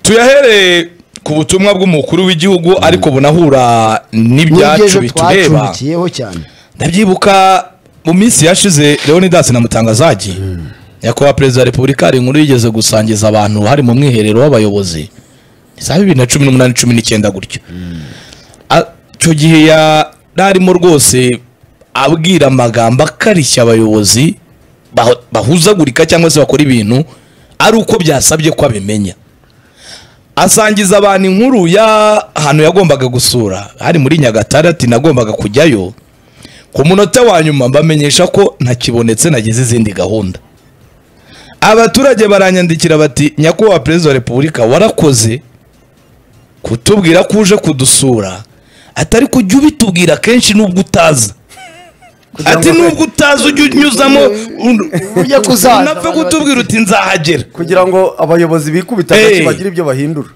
tuyahereye ku butumwa bw'umukuru w'igihugu ariko bunahura n'ibyacu bitureba twacumbikiyeho cyane ndabyibuka mu minsi yashize leonidas na mutangazagi nyakubahwa perezida wa repubulika hari inkuru yigeze gusangiza abantu hari mu mwiherero w'abayobozi za bibiri na cumi n'umunani cumi n'icyenda gutyo A- icyo gihe yararimo rwose abwira amagambo akarishya abayobozi baho- bahuzagurika cyangwa se bakora ibintu ari uko byasabye ko abimenya asangiza abantu inkuru y'ahantu yagombaga gusura hari muri nyagatare ati nagombaga kujyayo ku munota wa nyuma mbamenyesha ko ntakibonetse nagize izindi gahunda abaturage baranyandikira bati nyakubahwa perezida wa repubulika warakoze kutubwira ko uje kudusura atari kujya ubitubwira kenshi n'ubwo utaza ati n'ubwo utaza ujye unyuzamo un- ujye kuzaza unapfe kutubwira uti nzahagera kugira ngo abayobozi bikubita agati Hey. bagire ibyo bahindura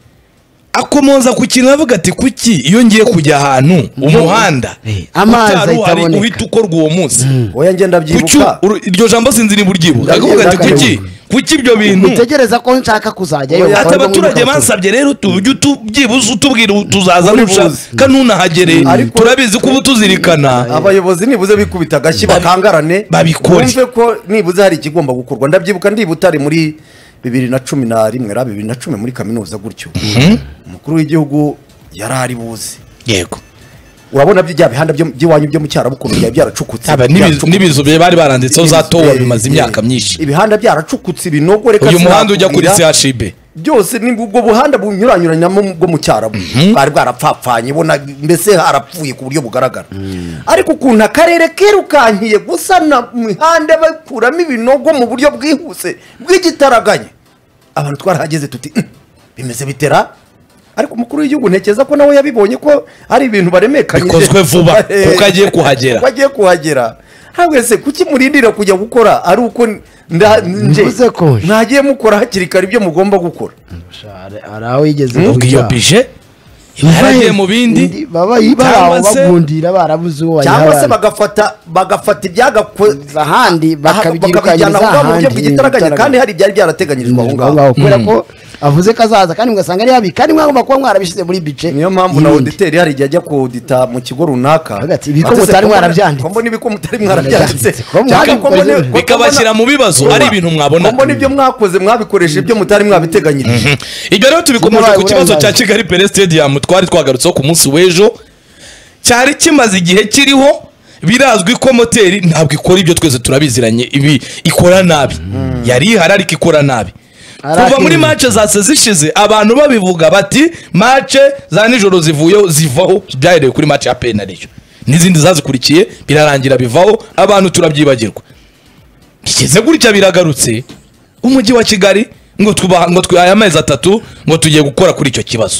akomoza ku kintu avuga ati kuki iyo ngiye kujya ahantu umuhanda amazi utari ahita uhari aboneka." uhita ukorwa uwo munsi oya ngenda kuki byibuka uru- iryo jambo sinzi ntiburyibuka akavuga ati kuki kuki ibyo bintu utegereza ko nshaka kuzajyayo Oya, ati bakareba abaturage nk'uko bansabye rero tujye byibuze utubwira tuzaza nushaka Ubibuze. kanunahagere Ariko- turabizi ko uba tuzirikana abayobozi nibuze bikubita agashyi bakangarane babikore. bumve ko nibuze hari ikigomba gukorwa ndabyibuka ndi i butare muri bibiri na cumi na rimwe ra bibiri na cumi muri kaminuza gutyo umukuru w'igihugu yari ari buzi yego urabona bya bihanda byo- by'iwanyu byo mu cyarabu ukuntu byari byaracukutse Aba n'ibizu- byaracukutse. n'ibizu bye bari baranditseho za Ibizu- towa eh, bimaze eh, imyaka myinshi ibihanda byaracukutse ibinogo reka uyu muhanda ujya kuri sinakubwira. chb byose ni ubwo buhanda bunyuranyuranyamo bwo mu cyarabu bwari bwarapfapfanye ubona mbese harapfuye ku buryo bugaragara ariko ukuntu akarere kirukankiye gusana imihanda bakuramo ibinogo mu buryo bwihuse bw'igitaraganya abantu twarahageze tuti "Mm, bimeze bitera ariko umukuru w'igihugu ntekereza ko nawe yabibonye ko ari ibintu baremekanyije Bikozwe vuba, kuko agiye kuhagera. kuko agiye kuhagera ntabwo se kuki murindira kujya gukora ari uko nda- nje Mvuze ko nje. mwagiye mukora hakiri kare ibyo mugomba gukora niko- Hari- hari aho yigeze ubwo iyo bije iba yaragiye mu bindi baba bari aho cyangwa se bagundira barabuze uwo cyangwa se bayihabara. bagafata bagafata ibyagako ahandi bakabyirukankiriza aho mu buryo ahandi bw'igitaraganya kandi hari ibyari byarateganyirijwe aho aho ngaho ngaho kubera ko avuze ko azaza kandi mugasanga ari habi kandi mwagomba kuba mwarabishyize muri bice niyo mpamvu na y'ibindi. oditeri hari igihe ajya kudita mu kigo runaka Avuga ati, "Ibi ko Ati, "Se, mutari ko mbona- mwarabyanditse." ko mbona ibi ko mutari mwarabyanditse Ko mwari Cyangwa ko mbona- mukoze- ko bikabashyira mu mbona- bibazo ari ibintu mwabona ko mbona ibyo mwakoze mwabikoresha ibyo mutari mwabiteganyirije ibyo rero tubikomeje ku Sinabaye kibazo cya uburenganzira. kigali pere stadium twari twagarutseho ku munsi w'ejo cyari kimaze igihe kiriho birazwi ko moteri ntabwo ikora ibyo twese turabiziranye ibi ikora nabi yari ihari ariko ikora nabi Arakirinda. kuva muri mace zase zishize abantu babivuga bati mace za nijoro zivuyeho zivaho byahereye kuri mace ya penariyo n'izindi zazikurikiye birarangira bivaho abantu turabyibagirwa bigeze gutya biragarutse umujyi wa kigali ngo tuba ngo twihaye amezi atatu ngo tugiye gukora kuri icyo kibazo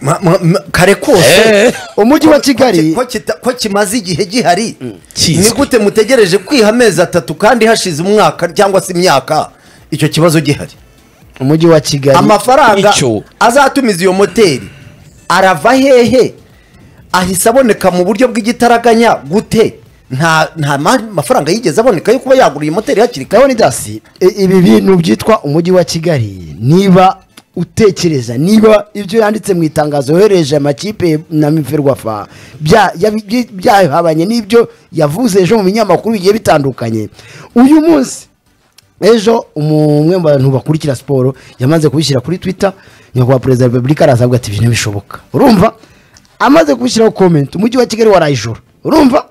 Ma- ma- ma- kare kose Eh, umujyi wa kigali Ko kita- ko kimaze igihe gihari Kizwi. ni gute mutegereje kwiha amezi atatu kandi hashize umwaka cyangwa se imyaka icyo kibazo gihari umujyi wa kigali amafaranga Icyo. azatumiza iyo moteri arava hehe ahise aboneka mu buryo bw'igitaraganya gute nta nta ma- mafaranga yigeze aboneka yo kuba yagura iyi moteri hakiri kare ndabona idasi I- ibi bintu byitwa umujyi wa kigali niba utekereza niba ibyo yanditse mu itangazo yohereje amakipe na miferwafa bya- yabi- byi- byahabanye n'ibyo yavuze ejo mu binyamakuru bigiye bitandukanye uyu munsi ejo umu- umwe mu bantu bakurikira siporo yamaze kubishyira kuri twitter nyakubahwa perezida wa repubulika arazavuga ati "Ibi ntibishoboka urumva amaze kubishyiraho komenti umujyi wa kigali warayijoro urumva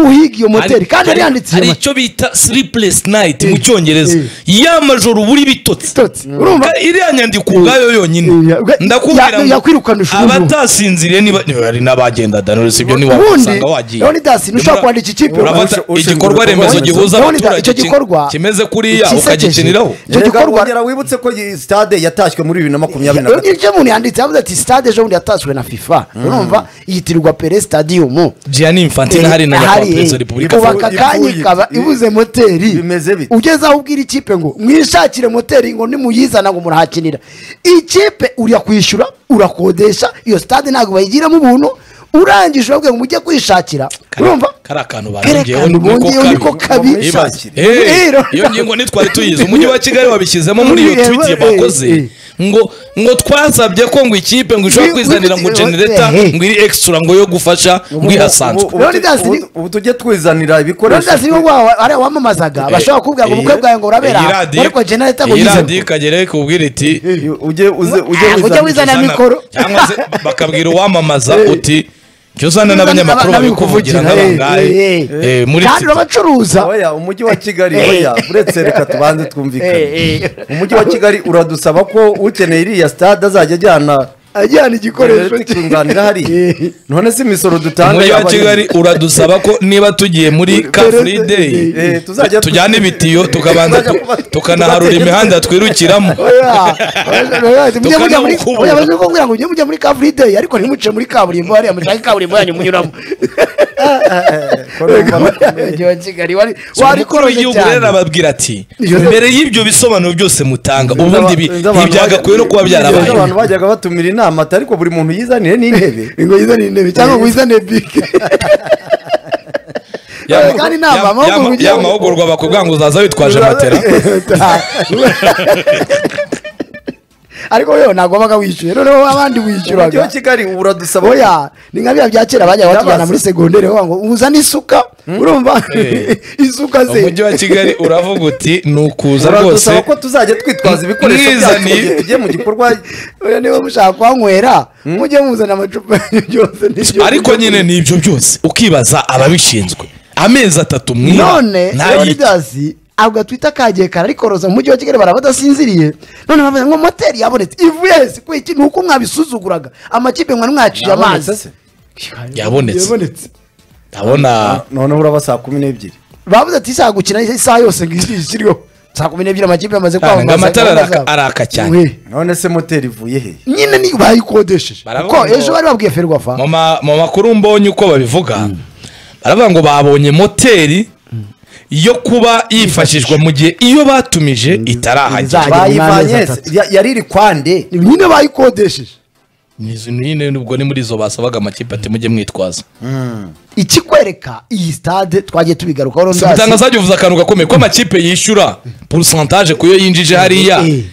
uhiga iyo moteri hari- kandi hari- yari yanditse hari icyo bita sleepless night mu Eh, cyongereza eh. y'amajoro buri bitotsi Bitotsi, urumva? Ka- iriya nyandiko ubwayo yonyine Eh, ya- ndakubwira ya- yakwirukana ishuri ubu. abatasinziriye niba hari n'abagendaga Knowless, ibyo niba ubundi usanga wagiye leonidas ntushobora Nyamara- kwandika ikipe urafata Ushinzwe igikorwa ibikorwa remezo remezo. gihuza Leonidas, icyo abaturage ki- gikorwa kimeze kuriya ikisekeje. ukagikiniraho Icyo Erega gikorwa- wongera wibutse ko iyi stade yatashywe muri bibiri na makumyabiri na gatatu ibyo umuntu yanditse yavuze ati stade ejo bundi yatashywe na fifa urumva yitirirwa pere stadium Gianni Infantino hari na nyakubahwa perezida wa repubulika Ibuka- ubaka akanya Ipfuye. ikaba ibuze moteri Bimeze bite? ugeze aho ubwira ikipe ngo mwishakire moteri ngo nimuyizana ngo murahakinira ikipe ujya kwishyura urakodesha iyo stade ntabwo bayigiramo ubuntu urangije urabwira ngo mujye kwishakira urumva kari akantu Kare akantu bongeyeho niko kabi. Ibaze. Rero- Eh, iyo ngingo ntitwari tuyizi umujyi wa kigali wabishyizemo muri iyo Ureba, twiti eh, bakoze eh. ngo ngo twasabye ko ngo ikipe ngo ishobora Wi- kwizanira wi- ngo genereta eh, eh. ngo iri extra ngo yo gufasha ngo ihasanzwe Ubu- ubu- Leonidas ubu- ni- ubu tujye twizanira ibikoresho Leonidas niwe wa- wa- ariya wamamazaga bashobora kukubwira ngo ubukwe bwawe ngo urabera Iyi aha, radiyo- ariko genereta ngo iyi yize radiyo ikagera ikubwira iti ujye uze Ah, ujye ujye wizanira wizana mikoro cyangwa se bakabwira uwamamaza uti jya uzana n'abanyamakuru babikuvugira Eh, n'abangahe eh, eh, muri kandi sida urabacuruza oya umujyi wa kigali Eh. oya uretse reka tubanze twumvikane Eh, eh. umujyi wa kigali uradusaba ko ukeneye iriya stade azajya ajyana ajyana igikoresho cye. ikunganira hariya Eh. none si imisoro dutanga umujyi wa yaba ari- kigali uradusaba ko niba tugiye muri car free day Eh, tuzajya tujyana ibitiyo tukabanza tuzajya kuba- tukanaharura tubategeka. imihanda twirukiramo Oya, oya, oya, mujye mujya muri- Tukanamukubura. oya, bajya kubwira ngo mujye mujya muri kavuride ariko ntimuce muri kaburimbo hariya mushake kaburimbo yanyu munyuramo Koromba bakomeye. Umujyi wa Kigali wari umukuru warikoroze w'igihugu cyane. rero arababwira ati Iyo- mbere y'ibyo bisobanuro byose mutanga ubundi ibi- Inzu ibi abantu byagakwiye no kuba bajya- byarabaye inzu abantu bajyaga batumira inama ati ariko buri muntu yizanire n'intebe ngo yizane intebe cyangwa ngo yizane bike Ya- Eh, kandi nta ya- mama wo mu ya- ya gihugu. mahugurwa bakubwira ngo uzaza witwaje matera ariko wewe nagombaga wishyuye noneho abandi umujyi wa wishyuraga kigali ubu uradusaba oya ni nka bya bya kera bajyaga batujyana Ndabaza. muri segonderi bavuga ngo uzane isuka urumva Eh. isuka se umujyi wa kigali uravuga uti ni ukuza uradusaba rwose ko tuzajya twitwaza ibikoresho byacu mu Mwizaniye. gihe tugiye mu gikorwa oya niba mushaka kuhanywera mujye muzana amacupa yanyu byose n'ibyo- ariko nyine ni ibyo byose ukibaza ababishinzwe amezi atatu mwiba none ntayita leonidas abwa twita kagiye kararikoroza mu mujyi wa kigali baraba badasinziriye none bavuze ngo moteri yabonetse ivuye hese kuko iki ni uko mwabisuzuguraga amakipe mwari mwaciye Yabonetse amazi se? Yabonetse. ndabona noneho uraba saa kumi n'ebyiri bavuze ati isaha gukina isaha yose ngo izi ishyiriweho saa kumi n'ebyiri amakipe yamaze Cyane, ngo kwamamaza amatara gahunda araka- zabo. araka cyane. We, none se moteri ivuye he nyine ni bayikodesheje Baravuga kuko ngo- ejo bari babwiye ferwafa mu ma- mu makuru mbonye uko babivuga baravuga ngo babonye moteri yo kuba yifashishwa mu gihe iyo batumije Izahagera. itarahagera n'amezi bayivanye se atatu. Ya- yari iri kwande nyine bayikodesheje Izi nyine ubwo ni muri izo basabaga amakipe ati mujye mwitwaza ikikwereka iyi stade twagiye tubigarukaho Si Leonidas. umutangazaji uvuze akantu gakomeye ko amakipe yishyura porosantaje ku yo yinjije hariya Eh.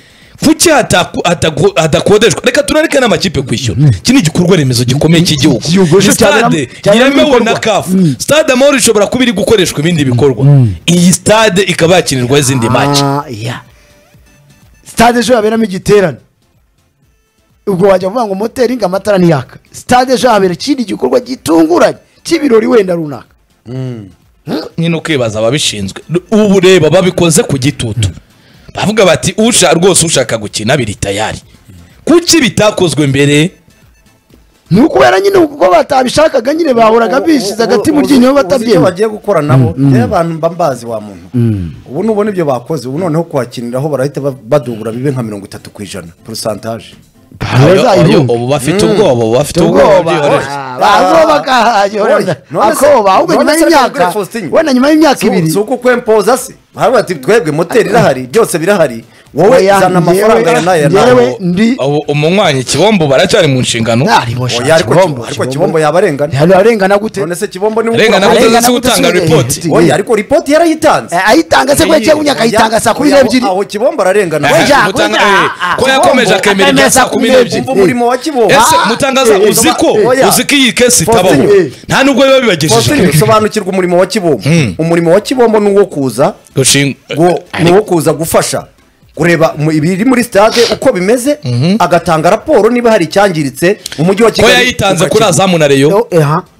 kuki hataku- hataku- hadakodeshwa reka tunareke n'amakipe kwishyura iki ni igikorwa remezo gikomeye cy'igihugu Igihugu Ni cyaberamo- stade cyaberamo yemewe ibikorwa. na kafu stade amahoro ishobora kuba iri gukoreshwa ibindi bikorwa iyi stade ikaba yakinirwaho izindi maci Ah, yeah. stade ejo yaberamo igiterane ubwo wajya kuvuga ngo moteri ngo amatara ntiyaka stade ejo habera ikindi gikorwa gitunguranye cy'ibirori wenda runaka nyine ukibaza ababishinzwe ubu reba babikoze ku gitutu bavuga bati usha rwose ushaka gukina biri tayari kuki bitakozwe mbere ni ukubera nyine kuko batabishakaga nyine bahuraga bishize agati mu ryinyo Uzi icyo batabyemera bagiye gukora nabo rero abantu mba mbazi wa muntu ubu nubona ibyo bakoze ubu noneho kuhakiniraho barahita ba- badubura bibe nka mirongo itatu ku ijana porosantaje Oyo, bazayihunga ubu bafite ubwoba ubu bafite ubwoba ubwoba byihorere bazoba kahajyorera None se- akoba ahubwo nyuma none se y'imyaka Gabriel Faustin? wenda nyuma y'imyaka Si- ibiri si uko kwempoza se hariya ati twebwe moteri irahari byose birahari wowe Oya, zana amafaranga njyewe- ya naya njyewe- nawe Yewe, ndi- ubu umunywanyi kibombo baracyari mu nshingano Narimo sha, oya ariko Kibombo- ariko kibombo yaba arengana Ntihari arengana gute none se kibombo ni Arengana ukura- gute? Arengana se gute utanga si- ripoti? Eh, oya ariko ripoti yarayitanze Eh, ayitanga se kubera cyegunya akayitanga saa kumi Oya, aho- n'ebyiri aho kibombo ararengana Eh, Oya, umutanga- oya, eh, ah, ko yakomeje akemera ibya saa kumi n'ebyiri umva umurimo wa kibombo ese mutangaza eh, uzi ko eh, oya. uzi ko iyi kesi itabaho Faustin, eh. nta nubwo biba bibagejeje Faustin, sobanukirwa umurimo wa kibombo umurimo wa kibombo ni uwo kuza gushinga ngo ni uwo kuza gufasha kureba mu- ibiri muri stade uko bimeze agatanga raporo niba hari icyangiritse umujyi wa ko kigali yayitanze kuri ukakigura. azamu na reyo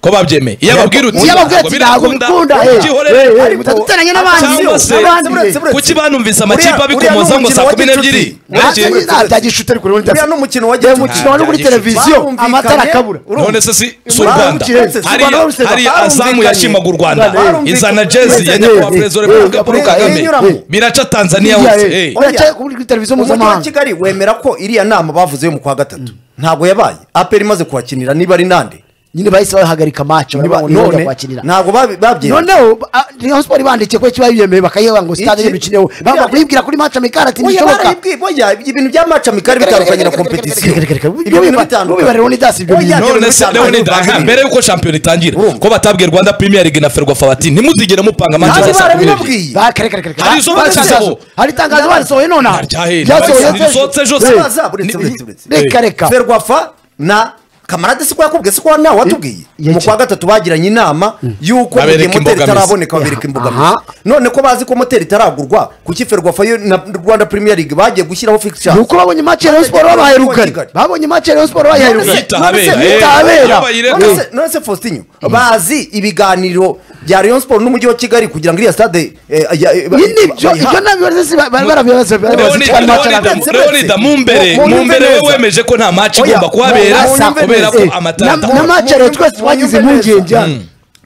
ko babyemeye iyo ababwira uti Iyo ababwira ati ntabwo bikunda, eh, eh, eh, byihorere mutaduteranya n'abandi, cyangwa se n'abandi, eh. Uretse- uretse- kuki banumvise amakipe Uriya- abikomoza uriya ni ngo saa umukino kumi wa gicuti. n'ebyiri Nta- Urekeye- Uriya- nta- nta gishute ari kure muri uriya ni internet. umukino wa Eh, gicuti umukino wari kuri Nta- televiziyo barumvikanye. amatara akabura Urumva. none se si si u Urumva. rwanda Urumva. hariya Urumva. hariya Urumva. azamu Urumva. yashimaga u rwanda Urumva. izana jezi ya Urumva. nyakubahwa Eh, perezida wa eh, repubulika paul eh, kagame eh, biraca tanzania Iya, hose eh. eh. Oya, cyari kuri kuri televiziyo umujyi wa mpuzamahanga kigali wemera ko iriya nama bavuze yo mu kwa gatatu ntabwo yabaye aperi imaze kuhakinira niba ari nande nyine bahise bahagarika match Niba- barabona uburyo none kwakirira ntabwo babi- babyemera noneho ba- Rayon Sport bandikiye ko kiba yiyemeye bakayiba ngo sitade Iki? y'imikino bagomba kuyibwira kuri match amikara ati Oya, ntibishoboka barayibwiye, oya, ibintu bya maca mikari bitandukanye na kompetisiyo Ibyo bintu bitandukanye. ubiba Leonidas ibyo Oya, bintu none se bitandukanye, leonidas bivanganye. mbere y'uko shampiyona itangira Urumva. ko batabwiye rwanda premier league na ferwafa bati ntimuzigere mupanga Kandi manchester saa kumi n'ebyiri barabibabwiye Ba- kare, kare, kare, kare. Hari izo Ba- bashyizeho. itangazo- hari itangazo barisohoye none aho. Ryahera. Ryasohoye Barisohoye, ejo. risohotse ejo, Eh, se- Baza, uretse, Ni- uretse, uretse. reka reka ferwafa na kamarade si ko yakubwiye si ko nawe watubwiye Eh, mu kwa gatatu bagiranye inama y'uko mu gihe Babereka moteri imbogamizi. itaraboneka babereka imbogamizi Aha. none ko bazi ko moteri itaragurwa kuki ferwafa yo na rwanda premier league bagiye gushyiraho ni fixture uko babonye match ya Rayon Sport babahaye rugari babonye match ya Rayon Sport babahaye None rugari se- Yita none habera, se- eh, yita habera. yaba yireba. None se- none se faustinho bazi ibiganiro bya rayon sport n'umujyi wa kigali kugira ngo iriya stade eh, ya- eh, ba- Ni nibyo bayiha. ibyo nabyo bari bari barabibaza bari barabibaza Leonidas- kandi match Leonidas- arabona. nabyo. leonidas mu mbere Mu- mu mu mbere we neza. wemeje ko nta match Oya, igomba kuhabera mu- mu- kubera ko Eh, amatata na- na match ya Rayon twese twagize impungenge hano.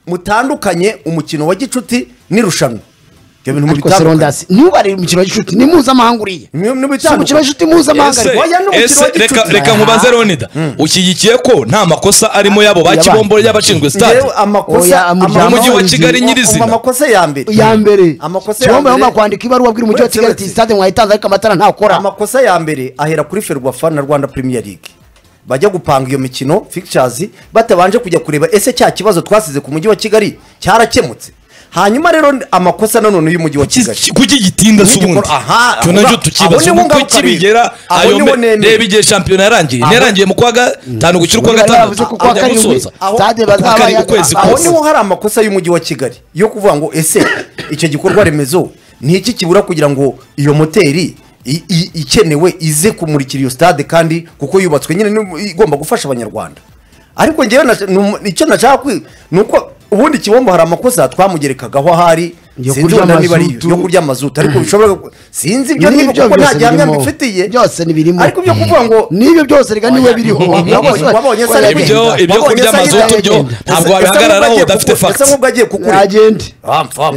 mutandukanye umukino wa gicuti n'irushanwa ibyo bintu ariko serondasi ntubare umukino w'inshuti ni mpuzamahanga uriya si umukino w'inshuti mpuzamahanga Ese- ariko Oya, ni umukino ese wa gicuti. reka reka nkubaze leonida ushyigikiye ko nta makosa arimo yabo ba Yaba- kibombo y'abashinzwe stade Njyewe amakosa Oya, amakosa- Umujyi wa Kigali nyirizina. Umva amakosa ya mbere ya mbere amakosa ya cyomba bagomba mbere kwandika ibaruwa abwira umujyi wa Uretse- kigali ati sitade mwayitanze ariko amatara ntakora amakosa ya mbere ahera kuri ferwafa na rwanda premier league bajya gupanga iyo mikino fixtures batabanje kujya kureba ese cya kibazo twasize ku mujyi wa kigali cyarakemutse hanyuma rero amakosa nanone y'umujyi wa kigali kuki gitinda se N'igikorwa- ubundi Aha, cyo ahubwo- nacyo aho tukibaza niho uko ngaruka biri. kibigera Aho ayo niho mbe- nemera. reba igihe shampiyona yarangiye Aho- yarangiye mu kwa gatanu gushyira ukwa gatandatu yavuze ko kuwa ajya karindwi- gusoza aho- stade Kuwa bazaba karindwi ya- ukwezi aho kose niho hari amakosa y'umujyi wa kigali yo kuvuga ngo ese icyo gikorwa remezo ni iki kibura kugira ngo iyo moteri i- i- ikenewe ize kumurikira iyo stade kandi kuko yubatswe nyine ni- igomba gufasha abanyarwanda ariko ngewe na- ni umu- icyo nashaka kwi- ni uko ubundi kibombo hari amakosa twamugerekagaho ahari Yo sinzi kurya wenda niba ari amazutu. yo kurya amazutu ariko bishobora sinzi N'ibyo ibyo niba kuko byose nta gihamya birimo. mbifitiye Byose ni birimo. ariko ibyo kuvuga ngo n'ibyo byose reka niwe biriho Wabonye- wabonye se aragenda. Ibyo- ibyo Wabonye kurya se aragenda. amazutu byo ntabwo Ese- ese wabihagararaho nk'ubwo agiye udafite kuku- facts. ese nk'ubwo agiye kukureba agende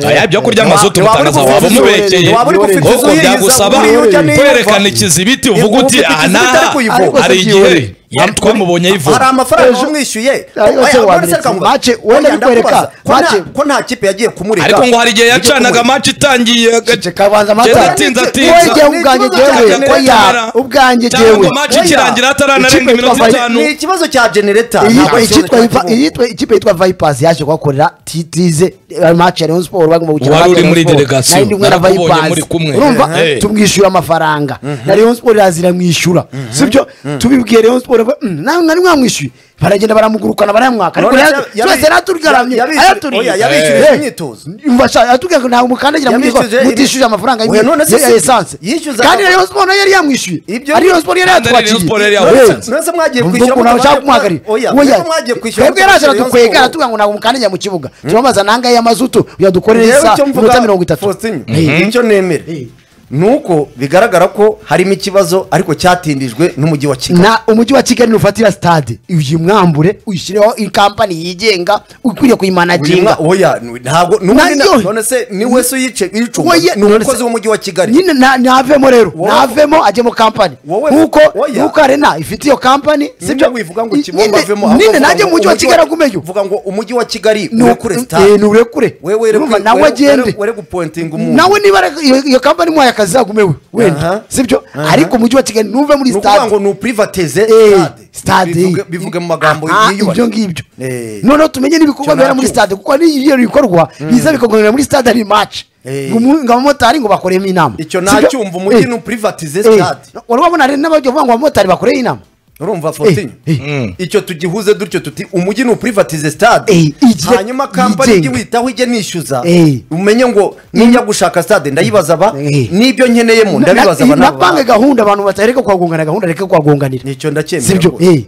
aya byo kurya amazutu mutangaza waba umubekeye Waba uri gufite ahubwo inzu byagusaba kwerekana ikizibiti uvuga uti aha n'aha Ariko se hari igihe byihorere. yari twamubonye hari ayivoma amafaranga Ejo- umwishyuye Ariko se Oya, wabiretse. none se reka Mace, ngo- wenda Oya, bikwereka. ndakubaza, ko nta- Mace. ko nta kipe yagiye kumureka ariko ngo hari igihe yacanaga match itangiye ceceka banza amata. agenda atinza wowe atinza igihe ubwanjye Ni ikibazo jyewe cya ko ya generatera. ubwanjye Cyangwa jyewe ngo match Oya. ikirangira hatararenga Ikipe iminota yitwa Vi- itanu. ni ikibazo cya genereta iyi- ntabwo ari ikibazo icyitwa cya Vipa- kibungo. iyitwa- ikipe yitwa vipasi yaje kuhakorera titirize mace ya Rayon Sport bagomba gukina Wari match ya uri Rayon muri Sport. delegation. Nari ndi kumwe na Narakubonye Vipers. muri kumwe. urumva Eh. tumwishyura amafaranga na Rayon Sport irazira mwishyura sibyo tubibwiye Rayon Sport ba- "Mm, nawe mwari mwamwishyuye baragenda baramugurukana barayamwaka ariko None nayo- yabi- twese yaratugaramye yabi- Oya, ayaturiye yabishyurije Eh. imyitozo. Umva sha, aratubwira ngo ntabwo mukandagira muri Yabishyuje- ngo mutishyuje amafaranga Oya, none se ya si- esanse yishyuza- kandi Rayon Sport nayo yari yamwishyuye Ibyo- ari Rayon Sport yari Kandi Rayon Sport yari yamutsinze. yatwakiye Eh. None se mwagiye Umva kwishyura ukuntu mutabaje- abashaka kumuhagarira Oya, Oya, none se mwagiye kwishyura twebwe yaraje mutabaje aradukwega Rayon aratubwira ngo ntabwo mukandajya mu kibuga turabaza nangahe y'amazutu yadukorera Njyewe isa icyo mvuga, iminota mirongo itatu Faustin, Eh. icyo nemera Eh. ni uko bigaragara ko harimo ikibazo ariko cyatindijwe n'umujyi wa kigali na umujyi wa kigali nufatira stade uyu mwambure uyishyireho ikampani yigenga ukwiriye kuyimanaginga Uyu mwa- oya n- ntabwo n'ubundi na- Nayo- none se ni we se uyice uyicunga Oya, ni none umukozi se- w'umujyi wa kigali nyine na- navemo rero Wowe- navemo ajye mu kampani Wowe- nkuko oya. nkuko arena ifite iyo kampani sibyo wivuga ngo Nyine- kibomba avemo ahubwo nyine uvuga nanjye ngo mu mujyi wa kigali agumeyo uvuga ngo umujyi wa kigali Ni- uri kure eh, stade ni urekure wewe uri Urumva, kure- nawe were- agende were- were gupointinga umuntu nawe niba ari- iyo- iyo kampani muhaye akazi zagumewe Aha. wenda sibyo ariko umujyi wa kigali ntuve muri ni ukuvuga ngo stade ni uprivatize Eh, stade stade Bivuge- bivuge mu magambo Ah, yiyubashye. ibyo ngibyo Eh. noneho tumenye n'ibikorwa Icyo bibera muri nabyumva. stade kuko n'iyo bikorwa biza bikagororera muri stade ari match Eh. ngo umu- ngo abamotari ngo bakoremo inama icyo Sibyo? nacyumva umujyi Eh. ni uprivatize Eh. stade wari wabona hari n'abajya bavuga ngo abamotari bakoreye inama urumva fotinyo Eh, icyo tugihuze dutyo tuti umujyi ni uprivatize stade Eh, ijye- hanyuma kampani yigenga. ijye witaho ijye nishyuza Eh. umenye ngo nijya gushaka stade ndayibaza aba Eh. n'ibyo nkeneyemo Na- ndabibaza aba na n'aba banki gahunda abantu batareka kuhagongana gahunda reka kuhagonganira Nicyo ndacyemera sibyo rwose. eh.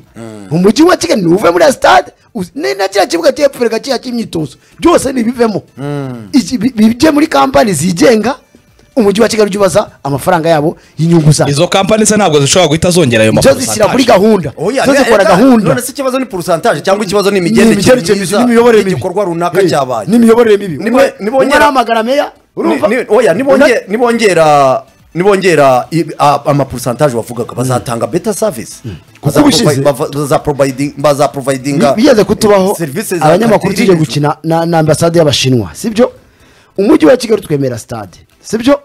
umujyi wa kigali ntuve muri stade uzi- ni na kiriya kibuga cy'epfo reka kiriya cy'imyitozo byose nibivemo Iki- bi- bijye muri kampani zigenga umujyi wa kigali ujye ubaza amafaranga yabo y'inyungu zabo izo kampani se ntabwo zishobora guhita zongera ayo zo zishyira kuri gahunda Oya, zo reka- zikora reka, gahunda none se ikibazo ni porusantaje cyangwa ikibazo ni Ni imigendekere imigendekere myiza n'imiyoborere mibi. y'igikorwa runaka Eh, cyabaye n'imiyoborere mibi Ni- Umwe- ni- umwe arahamagara meya urumva Ni- ni- oya nibonge- nibongera nibongera i- a- amaporusantaje wavugaga bazatanga beta savisi kuko ubushize bazaprovidinga bi- bigeze kutubaho serivisi za abanyamakuru tujye cateringizwa. gukina na na ambasade y'abashinwa sibyo umujyi wa kigali twemera stade sibyo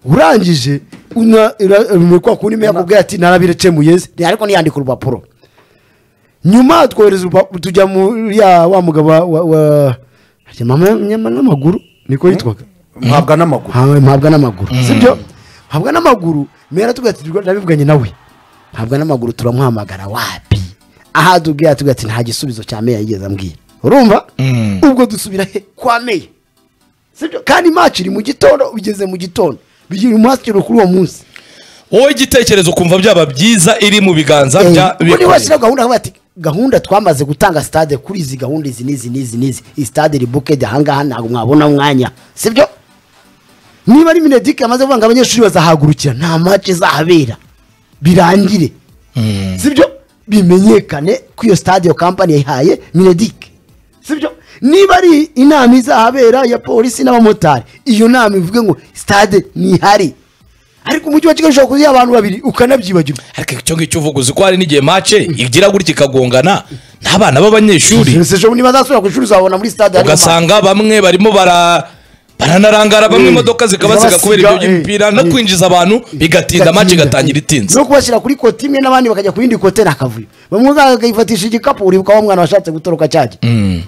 urangije una- ura- ura- kwa kundi yakubwira ati narabirekemuye se." ariko ntiyandika urupapuro nyuma twohereza urupapuro tujya muri ya wa mugabo wa- wa wa- mama nyama n'amaguru niko yitwaga mpabwa n'amaguru Ntawe mpabwa n'amaguru sibyo mpabwa n'amaguru mera tugira ati ndabivuganye nawe mpabwa n'amaguru turamuhamagara wapi aha tubwira tugira ati nta gisubizo cya meya yigeze ambwira urumva Mm. ubwo dusubira he kwa meya sibyo kandi match iri mu gitondo ugeze mu gitondo bigira umushyikiro kuri uwo munsi wowe igitekerezo ukumva byaba byiza iri mu biganza bya Eh, buri wese bikorera rero gahunda ati gahunda twamaze gutanga stade kuri izi gahunda izi n'izi n'izi n'izi iyi stade iri bukedi ahangaha ntabwo mwabona umwanya sibyo niba ari minedike yamaze kuvuga ngo abanyeshuri bazahagurukira nta match izahabera birangire sibyo bimenyekane ko iyo stade iyo kampani yayihaye minedike sibyo niba ari inama izahabera ya polisi n'abamotari iyo nama ivuge ngo stade ntihari ariko umujyi wa kigali ushobora kuziha abantu babiri ukanabyibagirwa ariko icyo ngicyo uvuga uzi ko hari n'igihe mace igira gutya ikagongana n'abana b'abanyeshuri Ese ejo niba azasubira ku ishuri uzabona muri stade harimo ugasanga bamwe barimo bara baranarangara bamwe Eh, imodoka zikabasiga zikabasiga, kubera ibyo eh, by'imipira no eh. kwinjiza abantu bigatinda mace igatangira itinze no kubashyira kuri koti imwe n'abandi bakajya ku yindi kote n'akavuyo bamwe bakayifatisha igikapu uribuka wa mwana washatse gutoroka cyajya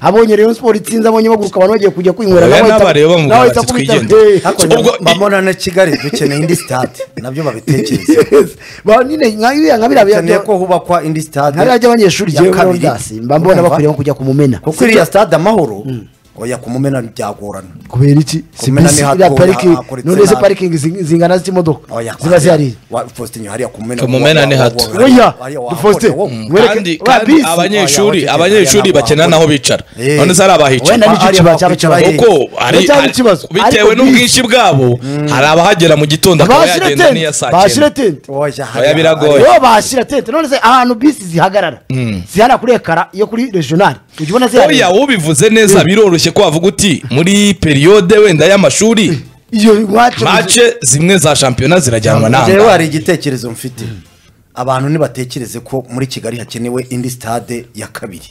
abonye rero siporo itsinze abonye baguruka abantu bagiye kujya kwinywera Oya, nawe ahita- n'abareba bamubwira nawe bati ahita kubita- twigendere. Eh, ariko Ubwo- mbamona na kigali dukeneye indi sitade nabyo babitekereza yes. Ba- nyine nka biriya nka biriya dukeneye bya- ko hubakwa indi sitade nka biriya by'abanyeshuri ya jyewe muri kabiri. Ondas, mba mbona Urumva? bakwiriye kujya kumumena kuko iriya sitade amahoro oya kumumena byagorana kubera iki si Kumena bisi ni iriya hato, parikingi hakoretse none se nabi. parikingi zing- zingana z'imodoka oya ziba zihari wa- Faustin hariya kumumena Kumumena ni hato. oya dufoste dufoste wereke- kandi wa kandi bisi. abanyeshuri Oya, abanyeshuri oya, oya, bakena oya. naho bicara Eh. none se hari abahicara wenda nicyo Ari kiba aho cyaba kwicara kibaye he? kuko hari cyaba hari- ikibazo bitewe n'ubwinshi bwabo hari abahagera mu gitondo akaba bashyire yagenda n'iya tente saa cyenda bashyire tente Oya, biragoye. iyo bashyira tente none se ahantu bisi zihagarara zihara kuri ekara iyo kuri regional ujya ubona oya zihari ubivuze neza biroroshye ko wavuga uti muri periyode wenda y'amashuri iyo iwacu mace zimwe za shampiyona zirajyanwa jewe n'ahangaha hari igitekerezo mfite abantu ntibatekereze ko muri kigali hakenewe indi stade ya kabiri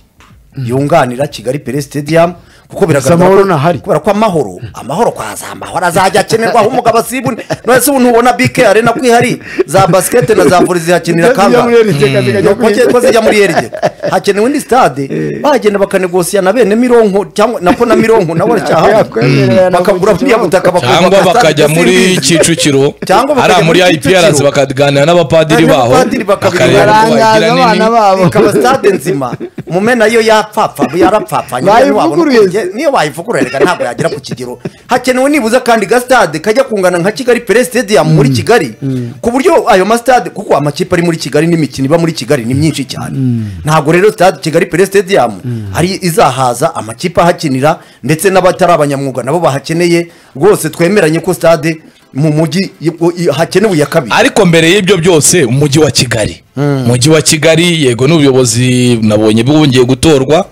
yunganira kigali pere stadium kuko amahoro biragaragara ntahari. ko- kubera ko amahoro amahoro kwa za amahoro azajya akenerwaho umugabo asibune none se ubu ntubona bike arena ko ihari za basket na za volley zihakinira kangahe Mpake ko zijya muri erige hakenewe indi stade bagenda bakanegosiya na bene mironko cyangwa na ko na mironko nawe aracyahamwe Yakwemerera na bakagura Mushikiwabo. buriya butaka cyangwa bakubaka bakajya stade muri simbizi. kicukiro Cyangwa hariya bakajya muri muri iprc Kicukiro. bakaganira n'abapadiri Hanyuma baho abapadiri bakabiri bakareba ko barangaza bagira abana nini babo ikaba stade nzima mumena yo yapfapfa yarapfapfa Bayivuguruye. niyo bayivugurura reka ntabwo yagera ku kigero hakenewe nibuza kandi gasitade kajya kungana nka kigali pere stadium muri kigali ku buryo ayo masitade kuko amakipe ari muri kigali n'imikino iba muri kigali ni myinshi cyane ntabwo rero stade kigali pere stadium ari izahaza amakipe ahakinira ndetse n'abatari abanyamwuga nabo bahakeneye rwose twemeranye ko stade mu mujyi i- i- hakenewe iya kabiri ariko mbere y'ibyo byose umujyi wa kigali umujyi wa kigali yego n'ubuyobozi nabonye bwongeye gutorwa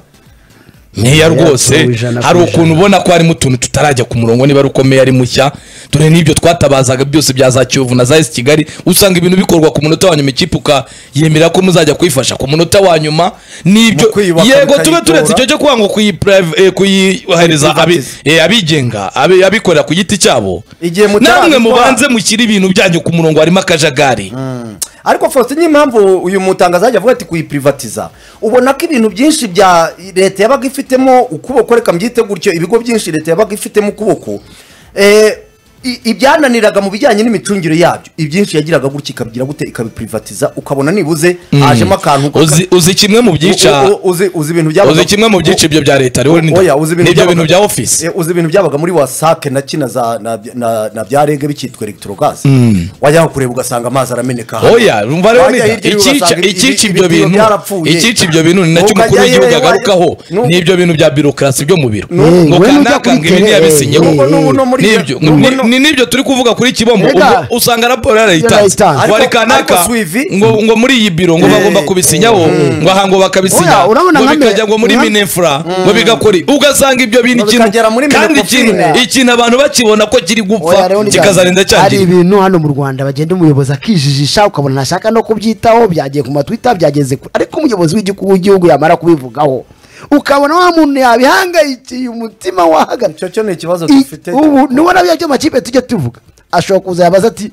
meya rwose yatowe ijana ku hari ijana. ukuntu ubona ko harimo utuntu tutarajya ku murongo niba ari uko meya ari mushya dore n'ibyo twatabazaga byose bya za kiyovu na za esi kigali usanga ibintu bikorwa ku munota wa nyuma ikipe ukayemera ko muzajya kuyifasha ku munota wa nyuma Mu n'ibyo kuyubaka yego tube bikayitora. turetse icyo cyo kwanga kuyiprive- eh, kuyihereza abi- Kuyiprivatiza. eh, abigenga abi- abikorera ku giti cyabo Igihe mutarabikora- namwe mubanze mushyire ibintu byanyu ku murongo harimo akajagari ariko Faustin impamvu uyu mutangazaji avuga ati kuyiprivatiza ubona ko ibintu byinshi bya leta yabaga ifitemo ukuboko reka mbyite gutyo ibigo byinshi leta yabaga ifitemo ukuboko eh, i- ibyananiraga mu bijyanye n'imicungire yabyo ibyinshi yagiraga gutya ikabigira gute ikabiprivatiza ukabona nibuze hajemo akantu uzi uzi kimwe mu U- byica u- uzi uzi ibintu byabaga uzi kimwe mu byiciro byo bya leta rero ni- Oya, uzi ibintu nibyo bintu byabaga- bya ofisi Eh, uzi ibintu byabaga muri wasake na kina za na, na, na bya rege bikitwa electrogaz wajyaho kureba ugasanga amazi arameneka hano. oya rumva rero Wajya ni hirya iwe icyica ugasanga ibi- icyica ibi- ibyo ibitiyo bintu byarapfuye. icyica ibyo bintu ni nacyo Ukajya umukuru w'igihugu yewe, wajya- agarukaho Nu- n'ibyo bintu bya birokrasi byo mu biro Eh, ngo wowe kanaka nujya kuri ngo ibi tele, eh, ntiyabisinyeho eh, Nubu- nubu no muri- n'ibyo nubu ni- no- ni n'ibyo turi kuvuga kuri kibombo Ega. ubwo usanga raporo yarayitanze Yarayitanze. ngo hari Ariko- kanaka ariko Swivi- ngo ngo muri iyi biro ngo Eh. bagomba kubisinyaho ngo aha ngo bakabisinya Oya, urabona ngo nka mbere- bikajya ngo muri nka- minefura ngo bigakora ugasanga ibyo bintu Ngo bikagera muri kandi ikintu Minefofina. ikintu abantu bakibona ko kiri Oya, gupfa rero ni kikazarinda byanze. hari cyangiza ibintu hano mu rwanda bagenda umuyobozi akijijisha ukabona ntashaka no kubyitaho byagiye ku matwita byageze ku ariko umuyobozi w'igihugu w'igihugu yamara kubivugaho ukabona wa muntu yabihangayikiye umutima wahagaze icyo cyo ni ikibazo I- dufite ubu nibona bya byo makipe tujya tuvuga ashobora kuza yabaza ati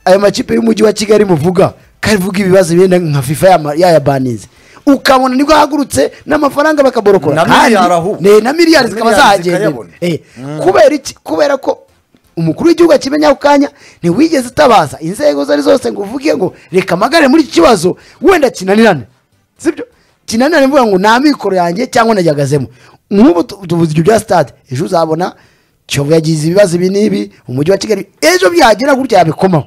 ayo makipe y'umujyi wa kigali muvuga kavuga ibibazo bigenda nka fifa yama- yayabanize ukabona nibwo ahagurutse n'amafaranga bakaborokora Na Kandi- miliyari ahubwo. ne- na miliyari Na zikaba miliyari zahagenda zikayabona. Eh, kubera iki kubera ko umukuru w'igihugu akimenya ako kanya ntiwigeze utabaza inzego izo ari zose ngo uvuge ngo reka amagare muri iki kibazo wenda kinanirane sibyo kinanirane mvuga ngo nta mikoro yanjye cyangwa nagihagazemo nk'ubu tu- tuvuze ibyo bya stade ejo uzabona kiyovu yagize ibibazo ibi n'ibi umujyi wa kigali ejo byagera gutya yabikomaho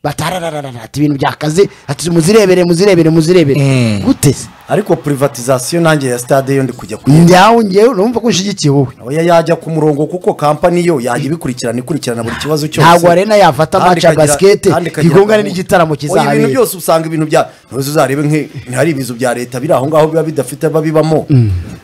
batarararara ati ibintu byakaze ati muzirebere muzirebere muzirebere Mm. gute se ariko privatizasiyo nanjye ya stade yo ndi kujya kuyireba njyawe njyewe urumva ko unshigikiye wowe oya yajya ku murongo kuko kampani yo yajya ibikurikirana ikurikirana buri kibazo cyose ntabwo arena yafata Kandi match ya ikagira- basikete kandi ikagira igongane gahunda. n'igitaramo Oya, ibintu kizabera byose usanga ibintu bya ntuzi uzarebe nk' ntihari ibizu bya leta biri aho ngaho biba bidafite ababibamo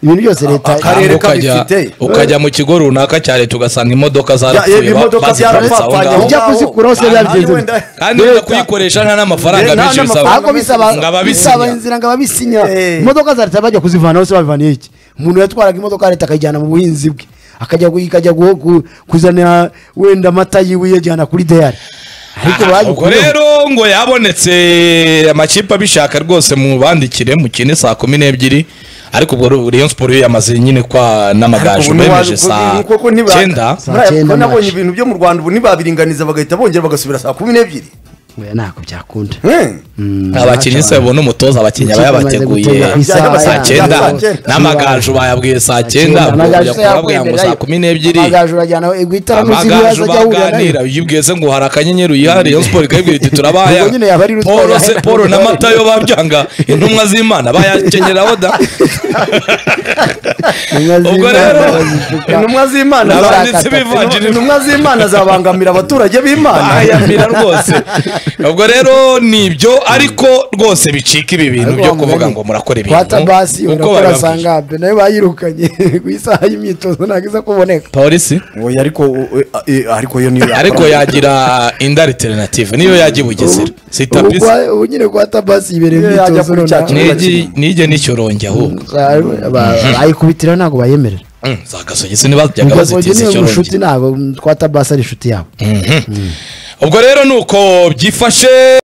ibintu byose leta akarere Hanyuma ukajya kabifite. ukajya mu kigo runaka cya leta ugasanga imodoka Ya- zarapfuye ya- imodoka baziteretse aho zarapfapfanye aho ngaho Ujya ngaho. kuzikuraho se Nta- byabigenze nta- bite? kandi wenda kuyikoresha nta n'amafaranga Eh, nta menshi bisaba n'amafaranga. ahubwo bisaba Ngo ababisinya. bisaba inzira ngo ababisinya Eh. imodoka za leta bajya kuzivana hose babivaniye iki umuntu yatwaraga imodoka ya leta akayijyana mu buhinzi bwe akajya gu- ikajya gu- gu- kuzanira wenda amata yiwe iyajyana kuri dayari ariko ubwo bagikuyeho rero ngo yabonetse amakipe abishaka rwose mu bandikire mu kine saa kumi n'ebyiri ariko ubwo Rayon Sport yo yamaze nyine kwa n'amagaju Ariko ubu bemeje ntiwa- saa kuko- kuko ntiba- cyenda Saa Muri aya- cyenda kuko nabonye match. ibintu byo mu rwanda ubu ntibabiringaniza bagahita bongera bagasubira saa kumi n'ebyiri Oya, ntabwo byakunda Hmm. abakinnyi se babona umutoza abakinnyi aba Ikipe imaze yabateguye gutera ku isaha saa ya- cyenda saa cyenda. n'amagaju bayabwiye saa cyenda ubwo Amagaju ujya se kubabwira ngo yakwemera saa yo. kumi n'ebyiri amagaju urajyana guhitamo amagaju baganira iyo ubwize ngo hari akanyenyeri uyihari Rayon Sport ikabibwira iti turabaya Ubwo nyine yaba ari rutwara. Paul se Paul n'amata yo babyanga intumwa z'Imana bayakenyeraho da Ubwo rero, intumwa z'imana Ni za- abanditsi b'ivanjiri. intumwa z'imana zabangamira abaturage b'imana bayamira rwose ubwo rero ni ibyo ariko rwose bicika ibi bintu byo kuvuga ngo murakora ibintu kwatabasi uko urakora babibabwira sangabe nayo bayirukanye ku isaha y'imyitozo ntabwo iza kuboneka polisi oya ariko u- e- e- ariko yo niyo ariko yagira indi alternative niyo yajya i bugesera si Ubu tapisi kwa- ubu nyine kwa tabasi ibereye Iyo yajya imyitozo kuri cya runaka. kimwe. Nigi- nige n'icyorongi ahubwo Ba- ba- bayikubitira ntabwo bayemerera Mm, za gasogi ntibajyaga gasogi bazitiza niyo icyorongi inshuti ntabwo kwa tabasi ari inshuti yabo ubwo rero ni uko byifashe